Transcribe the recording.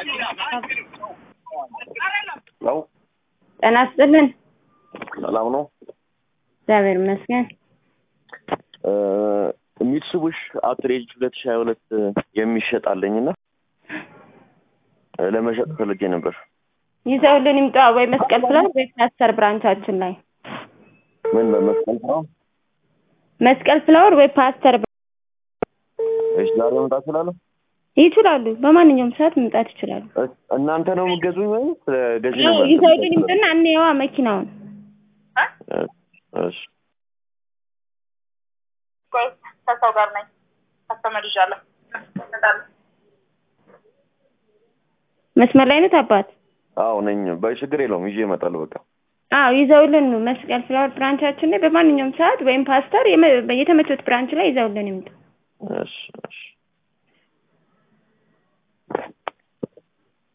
ለው ጤና ይስጥልን። ሰላም ነው። እግዚአብሔር ይመስገን። ሚትሱቡሽ አውትሬጅ ሁለት ሺህ ሀያ ሁለት የሚሸጥ አለኝና ለመሸጥ ፈልጌ ነበር። ይዘውልን ይምጣ ወይ መስቀል ፍላወር ወይ ፓስተር ብራንቻችን ላይ ምን በመስቀል ነው? መስቀል ፍላወር ወይ ፓስተር እሺ፣ ዛሬ መምጣት እችላለሁ? ይችላሉ። በማንኛውም ሰዓት መምጣት ይችላሉ። እስ- እናንተ ነው የምትገዙኝ ወይ ስለ ገዢ ያው ነበር? ይዘውልን ይምጡና እንየዋ መኪናውን። እሺ ቆይ ከሰው ጋር ነኝ። ከስተመር ይዣለሁ። እመጣለሁ። መስመር ላይ ነው አባት? አዎ ነኝ። በችግር የለውም ይዤ እመጣለሁ። በቃ አዎ ይዘውልን ነው መስቀል ፍላወር ብራንቻችን ላይ በማንኛውም ሰዓት ወይም ፓስተር የመ- የተመቾት ብራንች ላይ ይዘውልን ይምጡ። እሺ እሺ